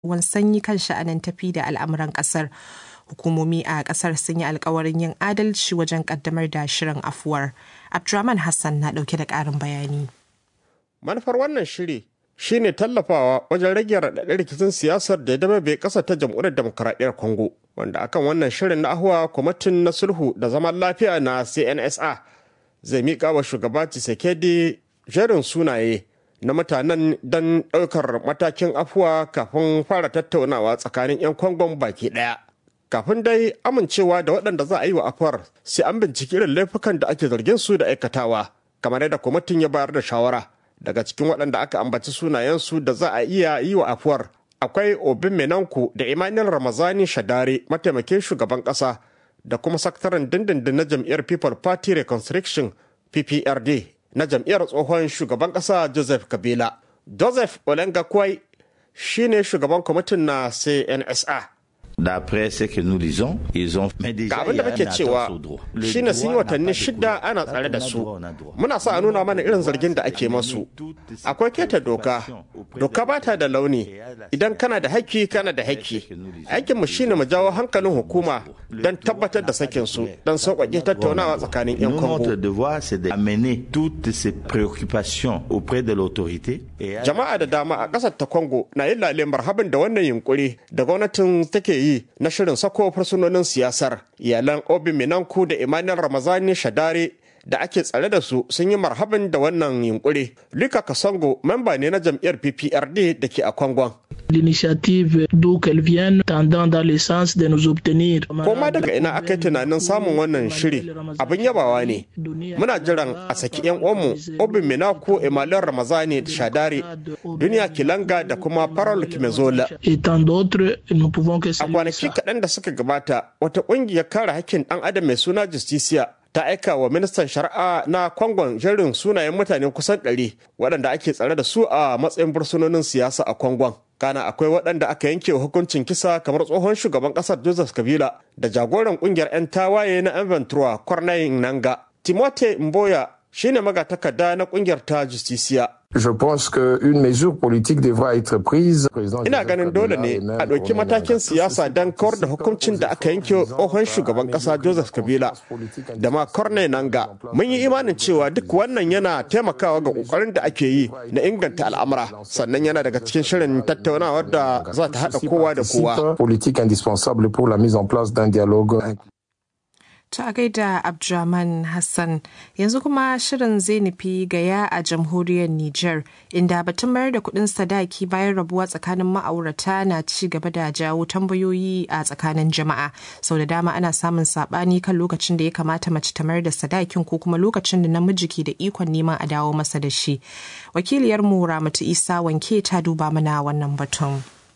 ruwan sanyi kan sha'anin tafi da al'amuran kasar. Hukumomi a kasar sun yi alkawarin yin adalci wajen kaddamar da shirin afuwar. Abdurrahman Hassan na dauke da karin bayani. Manufar wannan shiri shine tallafawa wajen rage raɗaɗin rikicin siyasar da ya dama bai ƙasa ta jamhuriyar demokuraɗiyyar Congo. Wanda akan wannan shirin na ahuwa kwamitin na sulhu da zaman lafiya na CNSA zai miƙa wa shugaba Tshisekedi jerin sunaye na mutanen don ɗaukar matakin afuwa kafin fara tattaunawa tsakanin 'yan kwangon baki ɗaya. Kafin dai amincewa da waɗanda za a yi wa afuwar sai an binciki irin laifukan da ake zargin su da aikatawa kamar yadda kwamitin ya bayar da shawara. Daga cikin waɗanda aka ambaci sunayensu da za a iya yi wa afuwar akwai Obin Menanku da Emmanuel Ramazani Shadare mataimakin shugaban ƙasa da kuma sakataren dindindin na jam'iyyar People Party Reconstruction PPRD na jam'iyyar tsohon shugaban ƙasa Joseph Kabila. Joseph Olenga Kwai shi ne shugaban kwamitin na CNSA. D'après ce que nous lisons, ils ont mais Ga déjà abin il y da a muke un cewa attentat au droit. shi ne sun yi watanni shida ana tsare da su. Muna sa a nuna mana irin zargin da ake masu. Akwai keta doka. Doka ba ta da launi. Idan kana da haƙƙi kana da haƙƙi. Aikinmu shi ne mu jawo hankalin hukuma don tabbatar da sakin su don sauƙaƙe tattaunawa tsakanin 'yan Nous, Congo. notre devoir, c'est d'amener toutes ces préoccupations auprès de l'autorité et à- Jama'a da dama a ƙasar ta Congo na yin lale marhaban da wannan yunkuri da gwamnatin take yi na shirin sako fursunonin siyasar. Iyalan Obi Minanku da Emmanuel Ramazani Shadare da ake tsare da su sun yi marhaban da wannan yunkuri. Lika Kasongo memba ne na jam'iyyar PPRD da ke a Kongon. L'initiative d'où qu'elle vienne tendant dans le sens de nous obtenir. Koma daga ina aka yi tunanin samun wannan shiri abin yabawa ne. Muna jiran a saki 'yan uwanmu Obin Minaku Emmanuel Ramazani Shadare, Duniya Kilanga da kuma Parol Kimezola. Et tant d'autres, nous pouvons que A saluer kwanaki ça. kaɗan da suka gabata, wata ƙungiyar kare hakkin ɗan adam mai suna Justicia ta aika wa ministan shari'a na Kwangon jerin sunayen mutane kusan ɗari waɗanda ake tsare da su a matsayin bursunonin siyasa a Kwangon. Kana akwai waɗanda aka yanke wa hukuncin kisa kamar tsohon shugaban ƙasar Joseph Kabila da jagoran ƙungiyar 'yan tawaye na 'yan Ventura Corneille Nanga. Timote Mboya shine magatakarda na ƙungiyar ta Justicia. Je pense qu'une mesure politique devra être prise. Ina ganin dole ne a ɗauki matakin siyasa don kawar da hukuncin da aka yanke wa tsohon shugaban ƙasa Joseph Kabila da ma Corne Nanga. Mun yi imanin cewa duk wannan yana taimakawa ga ƙoƙarin da ake yi na inganta al'amura sannan yana daga cikin shirin tattaunawar da za ta haɗa kowa da kowa. Politique indispensable pour la mise en place d'un dialogue. Ta gaida Abdurrahman Hassan yanzu kuma shirin zai nufi gaya a jamhuriyar Nijar inda batun mayar da kuɗin sadaki bayan rabuwa tsakanin ma'aurata na ci gaba da jawo tambayoyi a tsakanin jama'a. Sau da dama ana samun saɓani kan lokacin da ya kamata mace ta mayar da sadakin ko kuma lokacin da namiji ke da ikon neman a dawo masa da shi. Wakiliyarmu Ramatu Isa wanke ta duba mana wannan batun.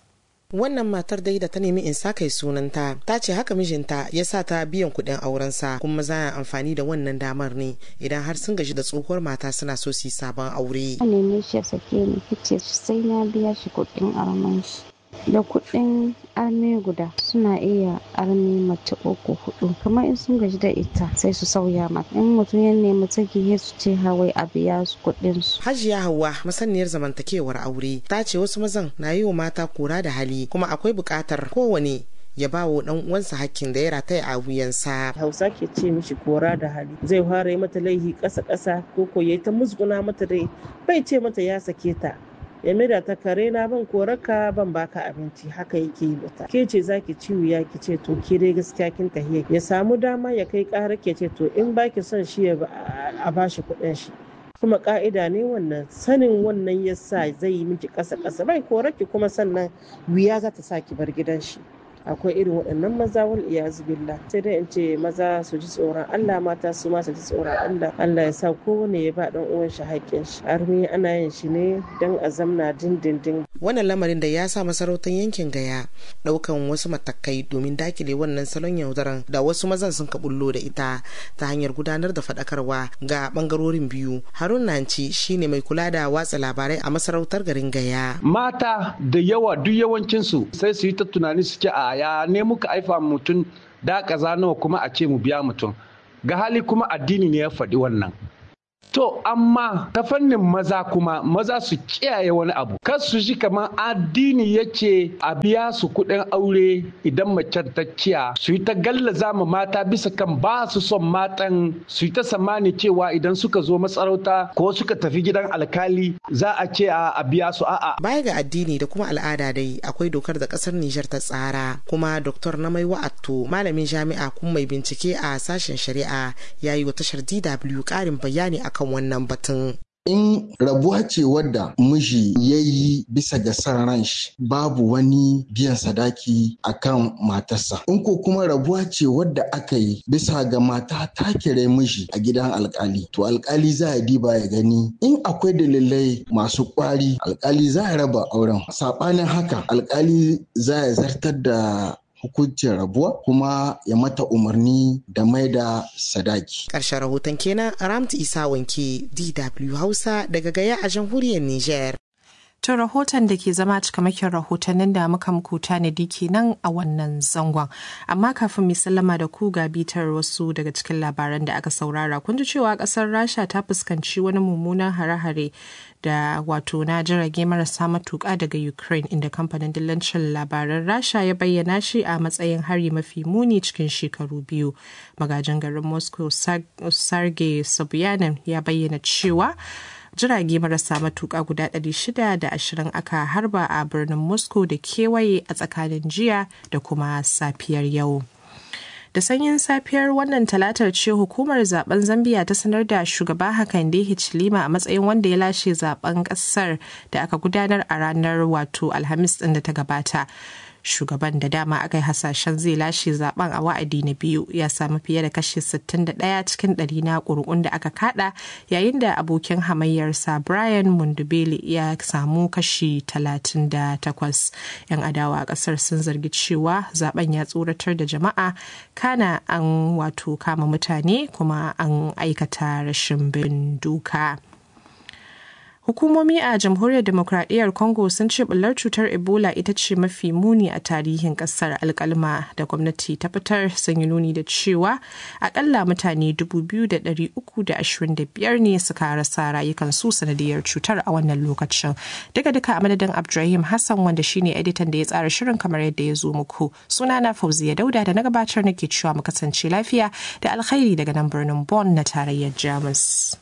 wannan matar dai da ta nemi in sa kai sunanta ta ce haka mijinta ya sa ta biyan kuɗin aurensa kuma za a amfani da wannan damar ne idan har sun gaji da tsohuwar mata suna so su yi sabon aure a neme shi ya sake ni ce sai na biya shi kuɗin arman shi da kuɗin arme guda suna iya arme mace uku hudu kamar in sun gaji da ita sai su sauya mata in mutum ya nemi saki sai su ce hawai a biya su kuɗin su hajiya hauwa masaniyar zamantakewar aure ta ce wasu mazan na yi wa mata kura da hali kuma akwai buƙatar kowane ya ba wa dan uwansa hakkin da ya rataya a wuyansa. Hausa ke ce mishi kora da hali zai fara yi mata laihi ƙasa ƙasa ko ko yayi ta musguna mata dai bai ce mata ya sake ta ya maida ta kare na ban koraka ban baka abinci haka yake yi mata ke ce zaki ciwo ya ki ce to ke dai gaskiya kin tahiya ya samu dama ya kai ƙara ke ce to in baki son shi ya a bashi kuɗin shi kuma ka'ida ne wannan sanin wannan yasa zai yi miki ƙasa ƙasa bai koraki kuma sannan wuya za ta sa ki bar gidan shi akwai irin waɗannan maza wal iyazu billah sai dai in ce maza su ji tsoron Allah mata su ma su ji tsoron Allah Allah ya sa kowane ya ba dan uwan shi haƙƙin shi armi ana yin shi ne dan a zamna dindindin wannan lamarin da ya sa masarautar yankin gaya ɗaukan wasu matakai domin dakile wannan salon yaudaran da wasu mazan sun ka bullo da ita ta hanyar gudanar da faɗakarwa ga ɓangarorin biyu harun nanci shine mai kula da watsa labarai a masarautar garin gaya mata da yawa duk yawancinsu sai su yi ta tunani su ce a ya ne muka haifa mutum da kaza nawa kuma a ce mu biya mutum ga hali kuma addini ne ya faɗi wannan To amma ta fannin maza kuma maza su kiyaye wani abu. Kar su ji kamar addini ya ce a biya su kuɗin aure idan mace ta kiya su yi ta gallaza ma mata bisa kan ba su son matan su yi ta samani cewa idan suka zo masarauta ko suka tafi gidan alkali za a ce a biya su a'a. Baya ga addini da kuma al'ada dai akwai dokar da kasar Nijar ta tsara kuma Dr. Namai Wa'atto malamin jami'a kuma mai bincike a sashen shari'a ya yi wa tashar DW ƙarin bayani akan kan wannan batun. In rabuwa ce wadda miji ya yi bisa ga san ran shi babu wani biyan sadaki a kan matarsa. In ko kuma rabuwa ce wadda aka yi bisa ga mata ta kire miji a gidan alkali. To alkali za a diba ya gani in akwai dalilai masu kwari alkali za a raba auren. Saɓanin haka alkali za ya zartar da hukuncin rabuwa kuma ya mata umarni da mai da sadaki. Ƙarshen rahoton kenan Ramtu Isa Wanke DW Hausa daga Gaya a jamhuriyar Nijar. To rahoton da ke zama cikamakin rahotannin da muka muku tanadi kenan a wannan zangon. Amma kafin mu sallama da ku ga bitar wasu daga cikin labaran da aka saurara. Kun ji cewa kasar Rasha ta fuskanci wani mummunan hare-hare da wato na jirage marasa matuƙa daga Ukraine inda kamfanin dillancin labaran Rasha ya bayyana shi a matsayin hari mafi muni cikin shekaru biyu. Magajin garin Moscow Sergei Sobyanin ya bayyana cewa jirage marasa matuƙa guda 620 aka harba a birnin moscow da kewaye a tsakanin jiya da kuma safiyar yau da sanyin safiyar wannan talatar ce hukumar zaben zambia ta sanar da shugaba hakande hichilima a matsayin wanda ya lashe zaben kasar da aka gudanar a ranar wato alhamis din da ta gabata shugaban da dama aka yi hasashen zai lashe zaben a wa'adi na biyu ya samu fiye da kashi 61 cikin ɗari na ƙuri'un da aka kada yayin da abokin hamayyarsa brian mundubele ya samu kashi 38 yan adawa a ƙasar sun zargi cewa zaben ya tsoratar da jama'a kana an wato kama mutane kuma an aikata rashin bin doka. Hukumomi a Jamhuriyar Demokradiyyar Congo sun ce bullar cutar Ebola ita ce mafi muni a tarihin kasar alkalma da gwamnati ta fitar sun yi nuni da cewa akalla mutane 2,325 ne suka rasa rayukansu sanadiyar cutar a wannan lokacin. Duka duka a madadin Abdulrahim Hassan wanda shine editan da ya tsara shirin kamar yadda ya zo muku. Sunana Fauziya Dauda da na gabatar nake cewa mu kasance lafiya da alkhairi daga nan birnin Bonn na tarayyar Jamus.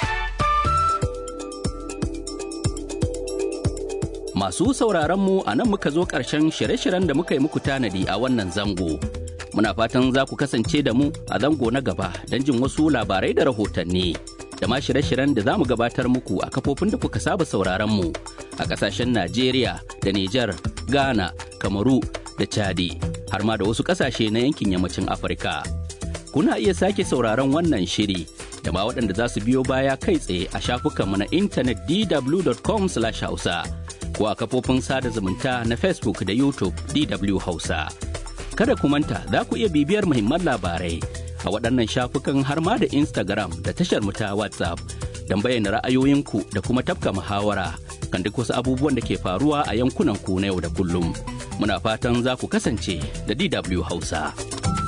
Masu sauraron mu a nan muka zo ƙarshen shirye-shiryen da muka yi muku tanadi a wannan zango. Muna fatan za ku kasance da mu a zango na gaba don jin wasu labarai da rahotanni. Da ma shirye-shiryen da za mu gabatar muku a kafofin da kuka saba sauraron mu a ƙasashen Najeriya da Nijar, Ghana, Kamaru da Chadi, har ma da wasu ƙasashe na yankin yammacin Afirka. Kuna iya sake sauraron wannan shiri da ma waɗanda za su biyo baya kai tsaye a shafukanmu na intanet dw.com/hausa. ko a kafofin sada zumunta na Facebook da YouTube DW Hausa. Kada ku manta za ku iya bibiyar muhimman labarai a waɗannan shafukan har ma da Instagram da tashar mu ta WhatsApp don bayyana ra'ayoyinku da kuma tafka muhawara kan duk wasu abubuwan da ke faruwa a yankunan ku na yau da kullum. Muna fatan za ku kasance da DW Hausa.